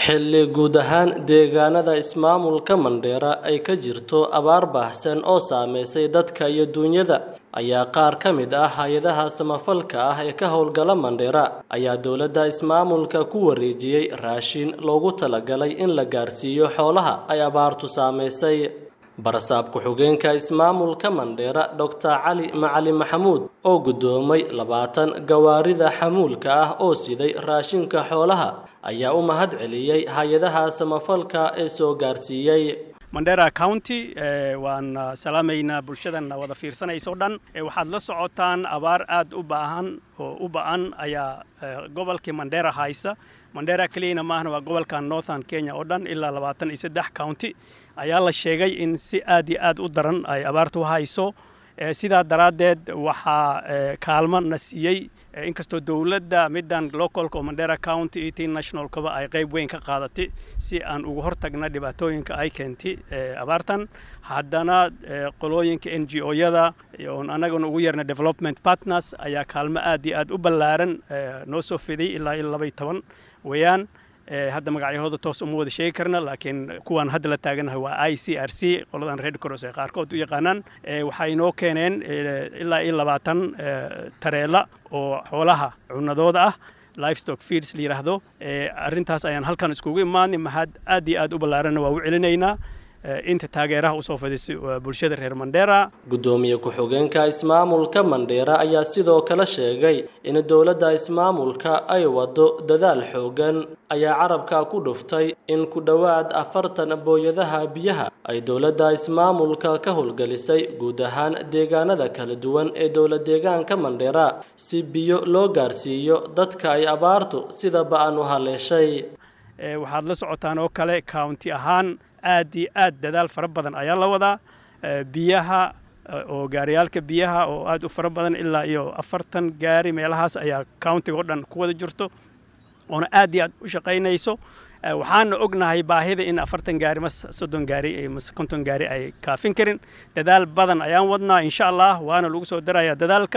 xilli guud ahaan deegaanada ismaamulka mandheera ay ka jirto abaar baahsan oo saameysay dadka iyo duunyada ayaa qaar ka mid ah hay-adaha samafalka ah ee ka howlgala mandheera ayaa dowladda ismaamulka ku wareejiyey raashin loogu talagalay in la gaarsiiyo xoolaha ay abaartu saameysay barasaab ku-xigeenka ismaamulka mandheera doctor cali macali maxamuud oo guddoomay labaatan gawaarida xamuulka ah oo siday raashinka xoolaha ayaa u mahad celiyey hay-adaha samafalka ee soo gaarsiiyey mandera county waan salaamaynaa bulshadan wada fiirsanayso dhan waxaad la socotaan abaar aad u baahan oo u ba-an ayaa gobolkii mandera haysa mandera keliyana maahna waa gobolka northern kenya oo dhan ilaa labaatan iyo saddex county ayaa la sheegay in si aad iyo aad u daran ay abaartu u hayso sidaa daraaddeed waxaa kaalmo na siiyey inkastoo dowladda middan localka oo mandera county iyo tii nationalkaba ay qayb weyn ka qaadatay si aan uga hortagna dhibaatooyinka ay keentay abaartan haddana qolooyinka n g o-yada oon annaguna ugu yeerna development partners ayaa kaalmo aad iyo aad u ballaaran noo soo fiday ilaa iyo laba iyo toban weeyaan hadda magacyahooda toos uma wada sheegi karna laakiin kuwaan hadda la taaganahay waa i c r c qoladan red cross ee qaarkood u yaqaanaan waxay noo keeneen ilaa iyo labaatan tareela oo xoolaha cunadooda ah livestock feeds la yidhaahdo arrintaas ayaan halkan iskugu imaanay mahad aad iyo aad u ballaaranna waa u celinaynaa inta taageeraha usoo fadisay bulshada reer mandheera guddoomiye ku-xigeenka ismaamulka mandheera ayaa sidoo kale sheegay in dowladda ismaamulka ay wado dadaal xoogan ayaa carabka ku dhuftay in ku dhowaad afartan booyadaha biyaha ay dowladda ismaamulka ka howlgelisay guud ahaan deegaanada kala duwan ee dowla deegaanka mandheera si biyo loo gaarsiiyo dadka ay abaartu sida ba-an u haleeshay waxaad la socotaan oo kale county ahaan aad iyo aad dadaal fara badan ayaa la wadaa biyaha oo gaariyaalka biyaha oo aad u fara badan ilaa iyo afartan gaari meelahaas ayaa countiga oo dhan ku wada jirto oona aad iyo aad u shaqaynayso waxaana ognahay baahida in afartan gaari mas soddon gaari mas konton gaari ay kaafin karin dadaal badan ayaan wadnaa insha allah waana lagu soo darayaa dadaalka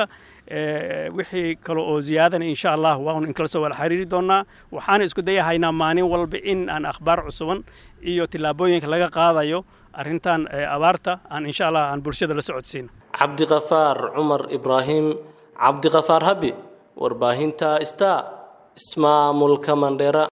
wixii kale oo ziyaadana insha allah waanu inkala soo wada xiriiri doonaa waxaana isku dayahaynaa maalin walba in aan akhbaar cusuban iyo tillaabooyinka laga qaadayo arrintan abaarta aan insha allah aan bulshada la socodsiino cabdiqafaar cumar ibraahim cabdiqafaar habi warbaahinta star ismaamulka mandheera